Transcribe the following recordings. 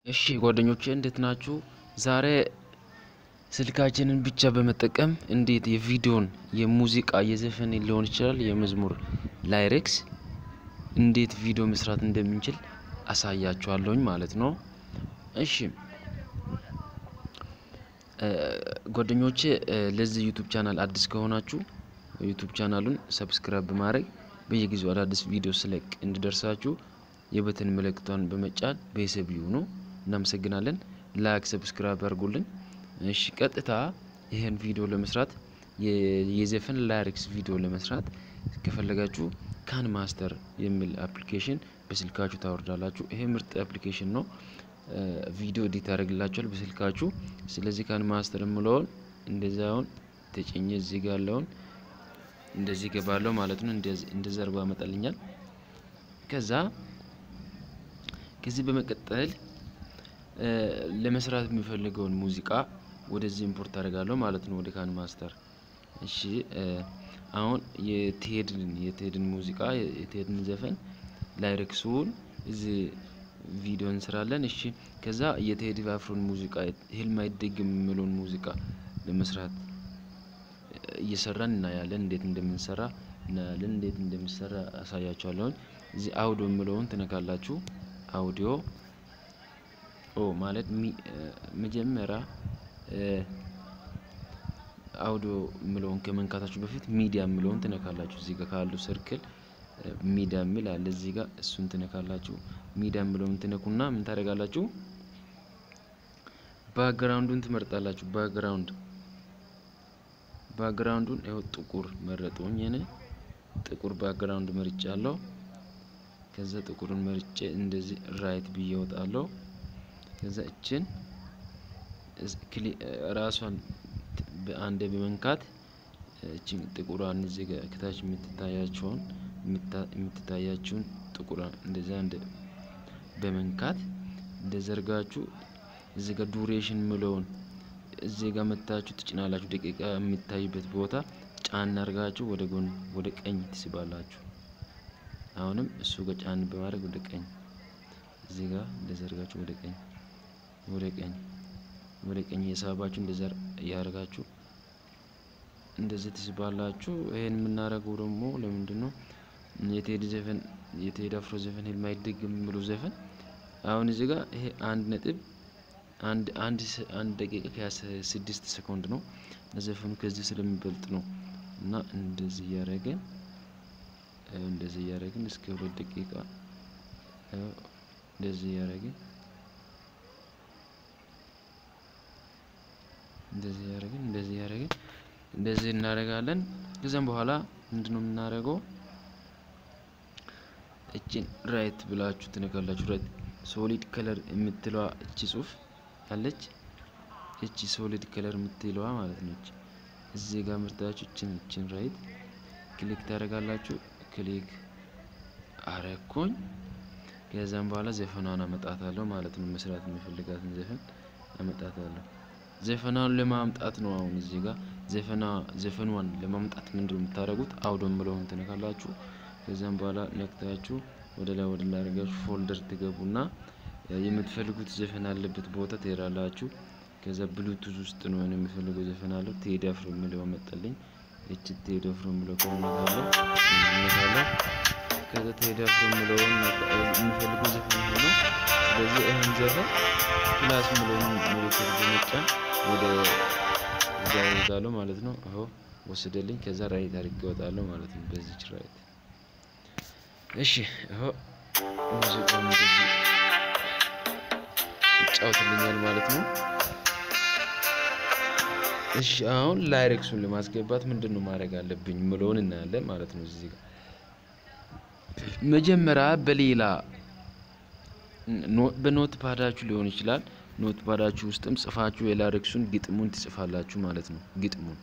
እሺ ጓደኞቼ እንዴት ናችሁ? ዛሬ ስልካችንን ብቻ በመጠቀም እንዴት የቪዲዮን የሙዚቃ የዘፈን ሊሆን ይችላል የመዝሙር ላይሬክስ እንዴት ቪዲዮ መስራት እንደምንችል አሳያችኋለሁኝ ማለት ነው። እሺ ጓደኞቼ ለዚህ ዩቱብ ቻናል አዲስ ከሆናችሁ ዩቱብ ቻናሉን ሰብስክራይብ በማድረግ በየጊዜው አዳዲስ ቪዲዮ ስለቅ እንዲደርሳችሁ የበተን ምልክቷን በመጫን ቤተሰብ ይሁኑ። እናመሰግናለን። ላይክ ሰብስክራይብ አድርጉልን። እሺ ቀጥታ ይህን ቪዲዮ ለመስራት የዘፈን ላይሪክስ ቪዲዮ ለመስራት ከፈለጋችሁ ካን ማስተር የሚል አፕሊኬሽን በስልካችሁ ታወርዳላችሁ። ይሄ ምርጥ አፕሊኬሽን ነው። ቪዲዮ ኤዲት ያደርግላችኋል በስልካችሁ። ስለዚህ ካን ማስተር የምለውን እንደዚያውን ተጭኜ እዚህ ጋር ያለውን እንደዚህ ገባለሁ ማለት ነው። እንደዚህ አድርጎ ያመጣልኛል። ከዛ ከዚህ በመቀጠል ለመስራት የሚፈልገውን ሙዚቃ ወደዚህ ኢምፖርት አደርጋለሁ ማለት ነው፣ ወደ ካን ማስተር። እሺ አሁን የቴድን የቴድን ሙዚቃ የቴድን ዘፈን ላይሬክሱን እዚህ ቪዲዮ እንስራለን። እሺ ከዛ የቴዲ አፍሮን ሙዚቃ ህልም አይደግም የሚለውን ሙዚቃ ለመስራት እየሰራን እናያለን። እንዴት እንደምንሰራ እናያለን። እንዴት እንደሚሰራ አሳያችኋለሁኝ። እዚህ አውዲዮ የምለውን ትነካላችሁ። አውዲዮ ኦ ማለት መጀመሪያ አውዲዮ የምለውን ከመንካታችሁ በፊት ሚዲያ የምለውን ትነካላችሁ። እዚህ ጋር ካሉ ሰርክል ሚዲያ የሚል አለ እዚህ ጋር እሱን ትነካላችሁ። ሚዲያ የምለውን ትነኩና ምን ታደርጋላችሁ? ባክግራውንዱን ትመርጣላችሁ። ባክግራውንድ ባክግራውንዱን ይኸው ጥቁር መረጡኝ። እኔ ጥቁር ባክግራውንድ መርጬ አለው። ከዛ ጥቁርን መርጬ እንደዚህ ራይት ብዬ እወጣለሁ። ከዛ እችን ራሷን በአንዴ በመንካት እችን ጥቁሯን እዚህ ጋር ከታች የምትታያቸውን የምትታያችሁን ጥቁር እንደዚያ እንደ በመንካት እንደዘርጋችሁ እዚህ ጋር ዱሬሽን ምለውን እዚህ ጋር መታችሁ ትጭናላችሁ። ደቂቃ የሚታይበት ቦታ ጫን አድርጋችሁ ወደ ጎን ወደ ቀኝ ትስባላችሁ። አሁንም እሱ ጋር ጫን በማድረግ ወደ ቀኝ እዚህ ጋር እንደዘርጋችሁ ወደ ቀኝ ወደ ቀኝ ወደ ቀኝ የሳባችሁ እንደዛ እያደረጋችሁ እንደዚህ ትስባላችሁ። ይሄን የምናደርገው ደግሞ ለምንድን ነው? የቴዲ ዘፈን የቴዲ አፍሮ ዘፈን ህልም አይደግም የሚለው ዘፈን አሁን እዚህ ጋር ይሄ አንድ ነጥብ አንድ አንድ አንድ ደቂቃ ከስድስት ሰኮንድ ነው። ዘፈኑ ከዚህ ስለሚበልጥ ነው እና እንደዚህ እያደረግን እንደዚህ እያደረግን እስከ ሁለት ደቂቃ እንደዚህ እያደረግን እንደዚህ እያደረግን እንደዚህ እያደረግን እንደዚህ እናደርጋለን። ከዚያም በኋላ ምንድነው የምናደርገው? እችን ራይት ብላችሁ ትነካላችሁ። ራይት ሶሊድ ከለር የምትለዋ እቺ ጽሁፍ አለች። እቺ ሶሊድ ከለር የምትለዋ ማለት ነች። እዚህ ጋር ምርታችሁ እችን እችን ራይት ክሊክ ታደርጋላችሁ። ክሊክ አረኩኝ። ከዛም በኋላ ዘፈኗን አመጣታለሁ ማለት ነው። መስራት የሚፈልጋትን ዘፈን አመጣታለሁ። ዘፈናን ለማምጣት ነው። አሁን እዚህ ጋር ዘፈና ዘፈኗን ለማምጣት ምንድነው የምታደርጉት? አውዶ ምለውን ትነካላችሁ። ከዛም በኋላ ነክታችሁ ወደ ላይ ወደ ላይ አድርጋችሁ ፎልደር ትገቡና የምትፈልጉት ዘፈን አለበት ቦታ ትሄዳላችሁ። ከዛ ብሉቱዝ ውስጥ ነው የምፈልገው ዘፈን አለው ቴዲ አፍሮ የሚለው መጣልኝ። እቺ ቴዲ አፍሮ የሚለው ከሆነታለሁ እነታለሁ። ከዛ ቴዲ አፍሮ የሚለውን የምፈልገው ዘፈን ሆኖ ስለዚህ ይህን ዘፈን ፕላስ የሚለውን ምልክት በመጫን ወደ እዛ ይወጣለሁ ማለት ነው። አሁ ወስደልኝ። ከዛ ራይት አድርጌ እወጣለሁ ማለት ነው። በዚች ራይት እሺ። አሁ ሙዚቃው እንደዚህ ይጫወትልኛል ማለት ነው። እሺ አሁን ላይሬክሱን ለማስገባት ምንድን ነው ማድረግ አለብኝ ምለውን እናያለን ማለት ነው። እዚህ ጋር መጀመሪያ በሌላ በኖት ፓዳችሁ ሊሆን ይችላል። ኖት ፓዳችሁ ውስጥም ጽፋችሁ የላይሬክሱን ግጥሙን ትጽፋላችሁ ማለት ነው። ግጥሙን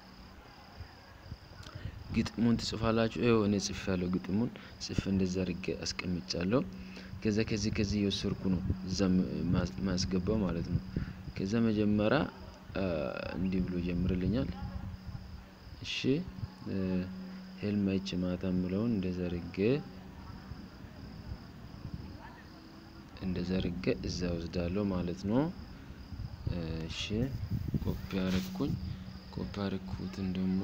ግጥሙን ትጽፋላችሁ። ይኸው እኔ ጽፍ ያለው ግጥሙን ጽፍ እንደዛ አድርጌ አስቀምጫለሁ። ከዛ ከዚህ ከዚህ እየወሰድኩ ነው እዛ ማስገባው ማለት ነው። ከዛ መጀመሪያ እንዲህ ብሎ ጀምርልኛል። እሺ ህልም አይቼ ማታ የምለውን እንደዛ አድርጌ እንደዛ አድርጌ እዛ ወስዳለሁ ማለት ነው። እሺ ኮፒ አረኩኝ። ኮፒ አረኩትን ደግሞ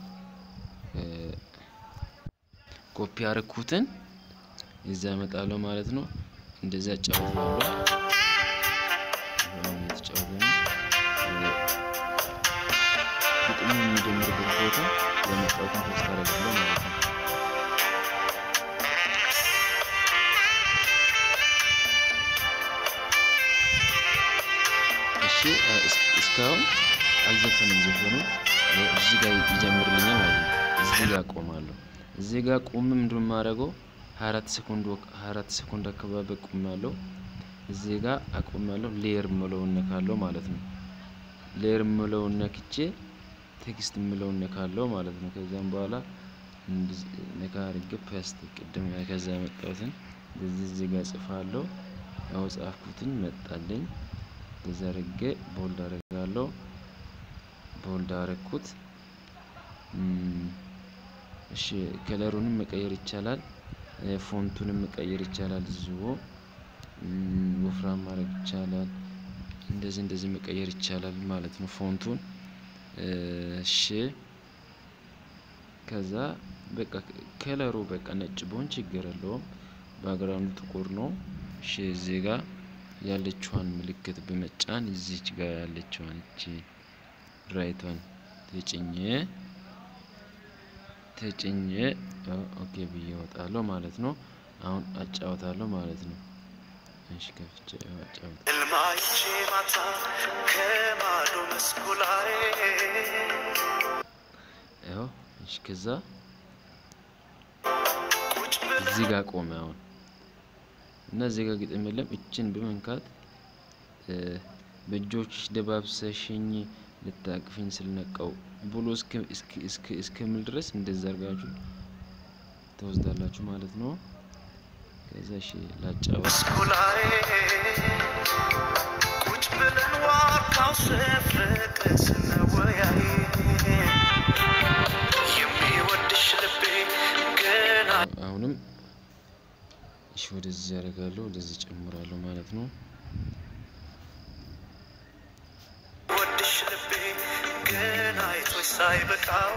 ኮፒ አረኩትን እዛ እመጣለሁ ማለት ነው። እንደዛ እጫወታለሁ። የተጫወተ ነው። ግጥሙ የሚጀምርበት ቦታ ለመጫወትን ተስፋ አደርጋለሁ ማለት ነው። እሺ እስካሁን አልዘፈንም። ዘፈኑ እዚህ ጋር ይጀምርልኛል ማለት ነው። እዚህ ጋር ቆማለሁ። እዚህ ጋር ቁም ምንድን የማደርገው ሀያ አራት ሰኮንድ ሀያ አራት ሰኮንድ አካባቢ ቁማለሁ። እዚህ ጋር አቆማለሁ። ሌየር ምለውን ነካለሁ ማለት ነው። ሌየር ምለውን ነክቼ ቴክስት ምለውን ነካለሁ ማለት ነው። ከዚያም በኋላ ነካ አድርጌ ፔስት ቅድም ከዛ ያመጣሁትን እዚህ እዚህ ጋር ጽፋለሁ። ያው ጻፍኩትን መጣልኝ። እዛ አድርጌ ቦልድ አደርጋለሁ። ቦልድ አረኩት። እሺ ከለሩንም መቀየር ይቻላል። ፎንቱንም መቀየር ይቻላል። እዚሁ ወፍራም ማድረግ ይቻላል። እንደዚህ እንደዚህ መቀየር ይቻላል ማለት ነው ፎንቱን። እሺ ከዛ በቃ ከለሩ በቃ ነጭ ቢሆን ችግር የለውም። ባግራውንዱ ጥቁር ነው። እሺ እዚህ ጋር ያለችዋን ምልክት በመጫን እዚች ጋር ያለችዋን እቺ ራይቷን ተጭኜ ተጭኜ ኦኬ ብዬ እወጣለሁ ማለት ነው። አሁን አጫውታለሁ ማለት ነው። እሺ ከፍቼ አጫውት እልማይቼ ማታ ከማዶ መስኩ ላይ ያው እሺ ከዛ ቁጭ ብለን እዚህ ጋር ቆመ አሁን እና እዚህ ጋር ግጥም የለም። እችን በመንካት በእጆችሽ ደባብሰሽኝ ልታቅፍኝ ስልነቃው ብሎ እስከሚል ድረስ እንደዛ አድርጋችሁ ተወስዳላችሁ ማለት ነው። ከዛ እሺ ላጫወት መስኩ ላይ ቁጭ ብለን ዋርካው ስፍቅ ስንወያይ የሚወድሽ ልቤ ገና አሁንም እሺ ወደዚህ ያደርጋለሁ ወደዚህ ጨምራለሁ ማለት ነው። ወድሽ ልቤ ገና አይቶች ሳይበቃው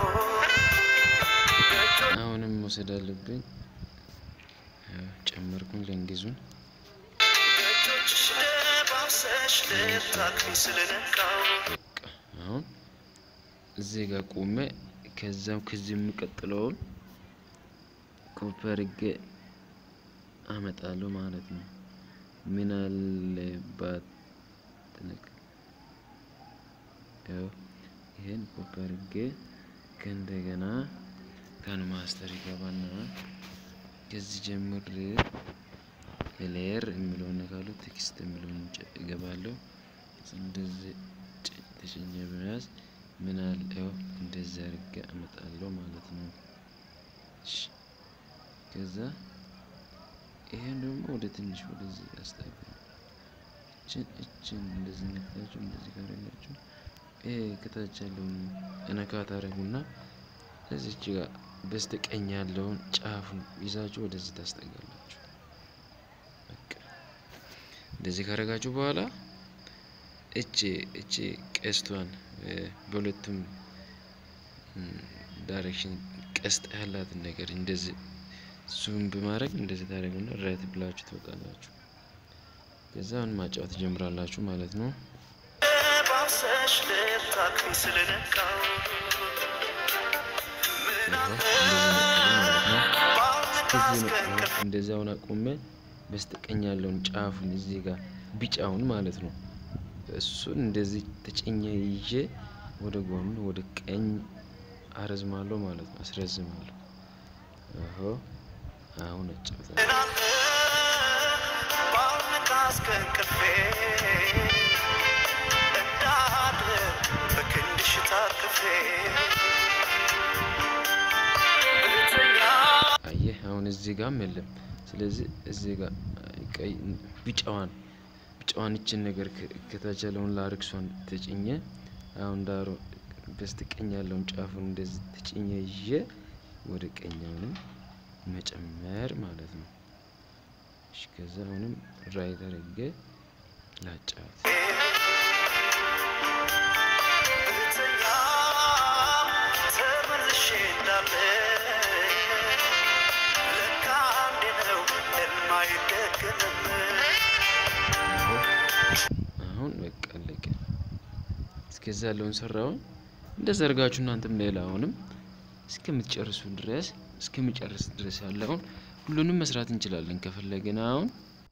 አሁንም መውሰድ አለብኝ። ያው ጨመርኩኝ ለእንግዙን በእጆችሽ ደባብሰሽ ልታቅፊኝ ስለነቃው በቃ አሁን እዚህ ጋር ቆሜ ከዛም ከዚህ የምቀጥለውን ኮፒ አድርጌ አመጣለሁ ማለት ነው። ምን አለባት ትነቅ ያው ይሄን ኮፒ አድርጌ ከእንደገና ካን ማስተር ይገባና ከዚህ ጀምሬ ሌየር የሚለውን ነካለሁ። ቴክስት የሚለውን ጨ- እገባለሁ። እንደዚህ ጭ- ተጭኜ በመያዝ ምን አለ ያው እንደዚህ አድርጌ አመጣለሁ ማለት ነው። እሺ ከዛ ይሄን ደግሞ ወደ ትንሽ ወደዚህ አስጠጋ። እችን እችን እንደዚህ ነክታችሁ እንደዚህ ካረጋችሁ ይሄ ከታች ያለውን እነካ ታረጉና እዚች ጋር በስተቀኝ ያለውን ጫፉን ይዛችሁ ወደዚህ ታስጠጋላችሁ። በቃ እንደዚህ ካረጋችሁ በኋላ እቺ እቺ ቀስቷን እ፣ በሁለቱም ዳይሬክሽን ቀስት ያላትን ነገር እንደዚህ ዙም በማድረግ እንደዚህ ታደርጉና ራይት ብላችሁ ትወጣላችሁ። ከዛ አሁን ማጫወት ትጀምራላችሁ ማለት ነው። ደባብሰሽ ልታቅፊኝ ስለነቃው ምን ይኸው አለ እንደዚህ መጣልኝ ማለት ነው። ባልነቃ ከዚህ እስከ ነው እንቅልፍ እንደዚህ አሁን አቁሜ በስተቀኝ ያለውን ጫፉን እዚህ ጋር ቢጫውን ማለት ነው እሱን እንደዚህ ተጭኜ ይዤ ወደ ጎን ወደ ቀኝ አረዝማለሁ ማለት ነው። አስረዝማለሁ። አሆ አሁን አጫውታለሁ። ምን አለ ባልነቃ እስከ እንቅልፌ እንዳድር በክንድሽ ታቅፌ ብተኛ አየህ አሁን እዚህ ጋርም የለም። ስለዚህ እዚህ ጋር ቀይ ቢጫዋን ቢጫዋን ይችን ነገር ከ- ከታች ያለውን ላርክሷን ተጭኘ አሁን ዳሮ በስተቀኝ ያለውን ጫፉን እንደዚህ ተጭኘ ይዤ ወደ ቀኛውንም መጨመር ማለት ነው። እሺ ከዛ አሁንም ራይት አድርጌ ላጫት ብተኛ ተመልሼ እንዳለ ለካ አንዴ ነው የማይደገምም አሁን በቃ አለቀ። እስከዛ ያለውን ሰራውን እንደዛ አድርጋችሁ እናንተም ሌላ አሁንም እስከምትጨርሱ ድረስ እስከምጨርስ ድረስ ያለውን ሁሉንም መስራት እንችላለን ከፈለግን አሁን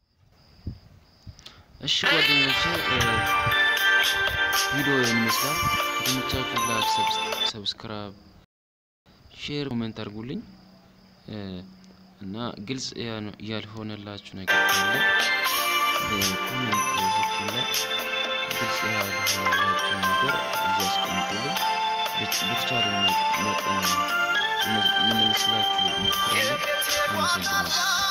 እሺ ጓደኞቼ ቪዲዮ የሚመስላል ከተመቻችሁ ላይክ፣ ሰብስክራይብ፣ ሼር፣ ኮሜንት አድርጉልኝ እ፣ እና ግልጽ ያ- ያልሆነላችሁ ነገር ካለ በኮሜንት ሴክሽን ላይ ግልጽ ያልሆነላችሁ ነገር እያስቀምጡልኝ በች- በተቻለ መጠን መመልስላችሁ ሞክራለሁ። አመሰግናለሁ።